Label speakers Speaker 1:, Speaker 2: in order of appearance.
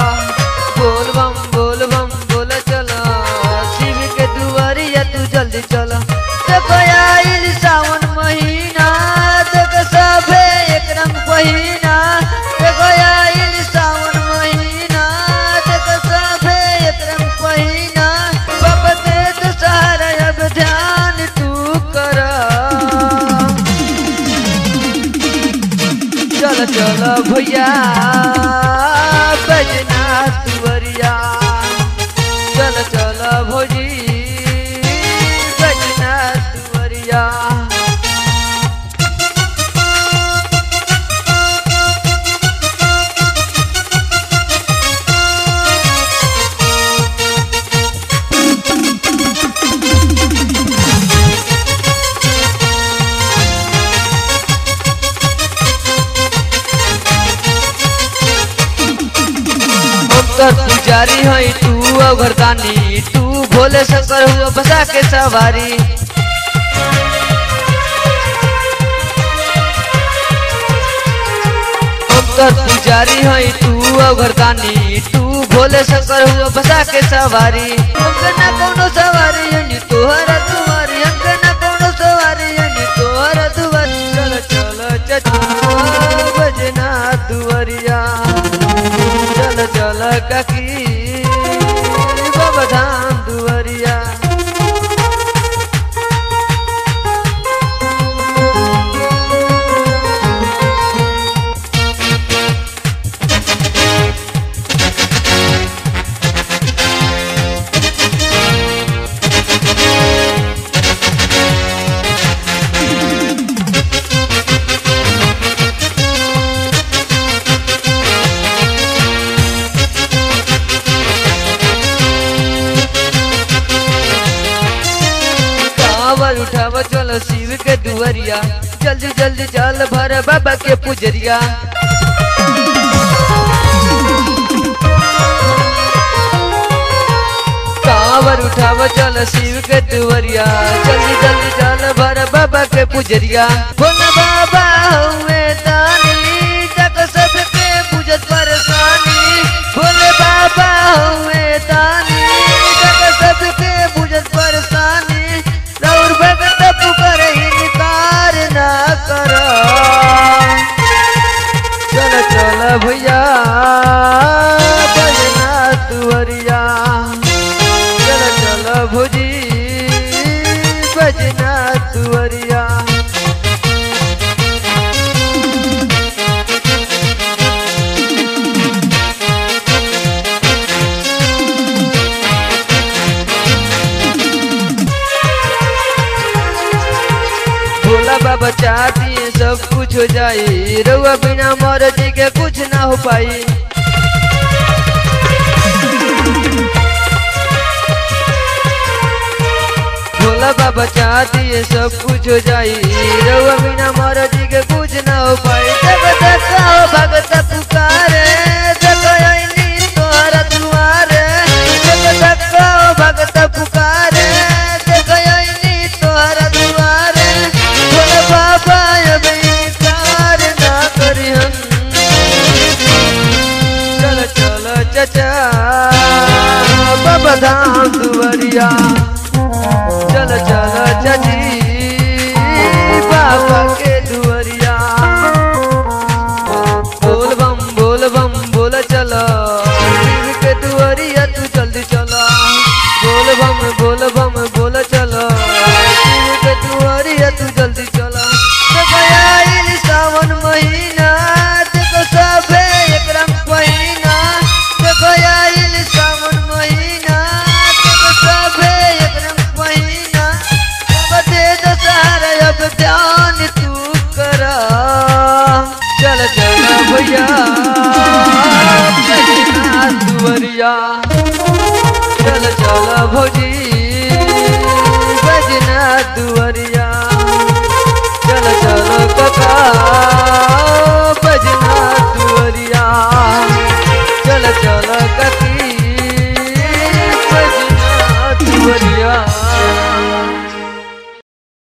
Speaker 1: बोल बम बोल बम बोल चला शिव के दुआरिया तू जल्दी चला देखो आइल सावन महीना देखो सभे एक रंग पहिना देखो आइल सावन महीना देखो सभे एक रंग पहिना बाबा दे तो सहारा अब ध्यान तू कर चल चल भैया बजना तुवरिया चल चल भोजी बजना तुवरिया हम तर पुजारी है तू अवरदानी तू भोले शंकर हुआ बसा के सवारी हम तर पुजारी है तू अवरदानी तू भोले शंकर हुआ बसा के सवारी हमके ना कोनो सवारी यानी तोहरा दुआरी हमके ना कोनो सवारी यानी तोहरा दुआरी चल चल चचा बजना दुआरिया चल चल काकी बाबा धाम दुआरिया कांवर उठाव चलो शिव के दुआरिया जल्दी जल्दी चल भर बाबा के पुजरिया कांवर उठाव चल शिव के दुआरिया जल्दी जल्दी चल भर बाबा के पुजरिया भोला बाबा हुए दानी तक सबके पूजत परेशानी भोले बाबा हुए दानी तक सबके पूजत परेशानी रौर भगत पुकर इनकार ना कर चल चल भैया बजना तुअरिया चल चल भुजी बजना तुअरिया भोला बाबा चाहती है सब कुछ हो जाए रउआ बिना मर्जी के कुछ ना हो पाई भोला बाबा चाहती है सब कुछ हो जाए रउआ बिना मर्जी के कुछ ना हो पाई जब देखो भगत पुकारे देखो आईनी तोहरा दुआरे जब देखो भगत पुकारे देखो आईनी तोहरा दुआरे भोले बाबा अब इनकार ना करी हम चल चल चचा बाबा धाम दुआरिया चल चल चची बाबा के दुआरिया बोल बम बोल बम बोल चल शिव के दुआरिया तू जल्दी चल बोल बम बोल बम बोल चल शिव के दुआरिया तू जल्दी चल देखो आइल सावन महीना देखो सभे एक रंग पहिना देखो आइल सावन महीना देखो सभे एक रंग पहिना बदे दशहरा अब ध्यान तू कर चल चल भैया बजना दुआरिया चल चल भौजी